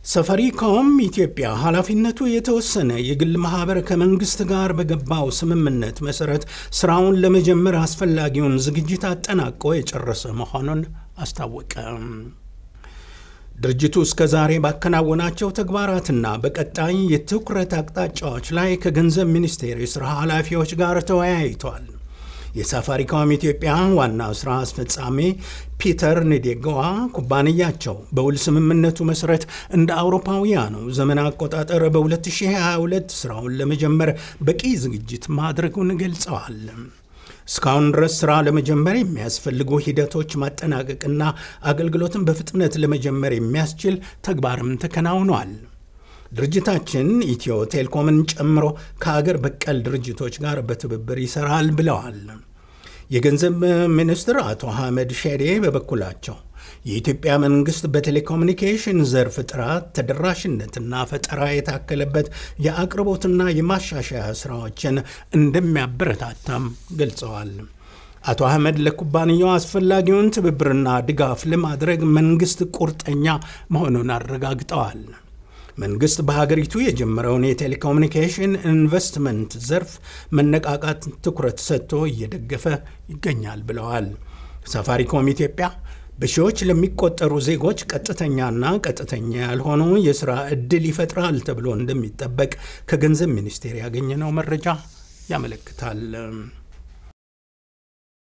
ሰፋሪኮም ኢትዮጵያ ኃላፊነቱ የተወሰነ የግል ማህበር ከመንግስት ጋር በገባው ስምምነት መሰረት ስራውን ለመጀመር አስፈላጊውን ዝግጅት አጠናቆ የጨረሰ መሆኑን አስታወቀ። ድርጅቱ እስከ ዛሬ ባከናወናቸው ተግባራትና በቀጣይ የትኩረት አቅጣጫዎች ላይ ከገንዘብ ሚኒስቴር የሥራ ኃላፊዎች ጋር ተወያይቷል። የሳፋሪኮም ኢትዮጵያ ዋና ሥራ አስፈጻሚ ፒተር ንዴጋዋ ኩባንያቸው በውል ስምምነቱ መሠረት እንደ አውሮፓውያኑ ዘመን አቆጣጠር በ2022 ሥራውን ለመጀመር በቂ ዝግጅት ማድረጉን ገልጸዋል። እስካሁን ድረስ ሥራ ለመጀመር የሚያስፈልጉ ሂደቶች ማጠናቀቅና አገልግሎትን በፍጥነት ለመጀመር የሚያስችል ተግባርም ተከናውኗል። ድርጅታችን ኢትዮ ቴሌኮምን ጨምሮ ከአገር በቀል ድርጅቶች ጋር በትብብር ይሰራል ብለዋል። የገንዘብ ሚኒስትር አቶ አህመድ ሼዴ በበኩላቸው የኢትዮጵያ መንግስት በቴሌኮሙኒኬሽን ዘርፍ ጥራት፣ ተደራሽነትና ፈጠራ የታከለበት የአቅርቦትና የማሻሻያ ስራዎችን እንደሚያበረታታም ገልጸዋል። አቶ አህመድ ለኩባንያው አስፈላጊውን ትብብርና ድጋፍ ለማድረግ መንግስት ቁርጠኛ መሆኑን አረጋግጠዋል። መንግስት በሀገሪቱ የጀመረውን የቴሌኮሙኒኬሽን ኢንቨስትመንት ዘርፍ መነቃቃት ትኩረት ሰጥቶ እየደገፈ ይገኛል ብለዋል። ሳፋሪኮም ኢትዮጵያ በሺዎች ለሚቆጠሩ ዜጎች ቀጥተኛና ቀጥተኛ ያልሆኑ የሥራ ዕድል ይፈጥራል ተብሎ እንደሚጠበቅ ከገንዘብ ሚኒስቴር ያገኘነው መረጃ ያመለክታል።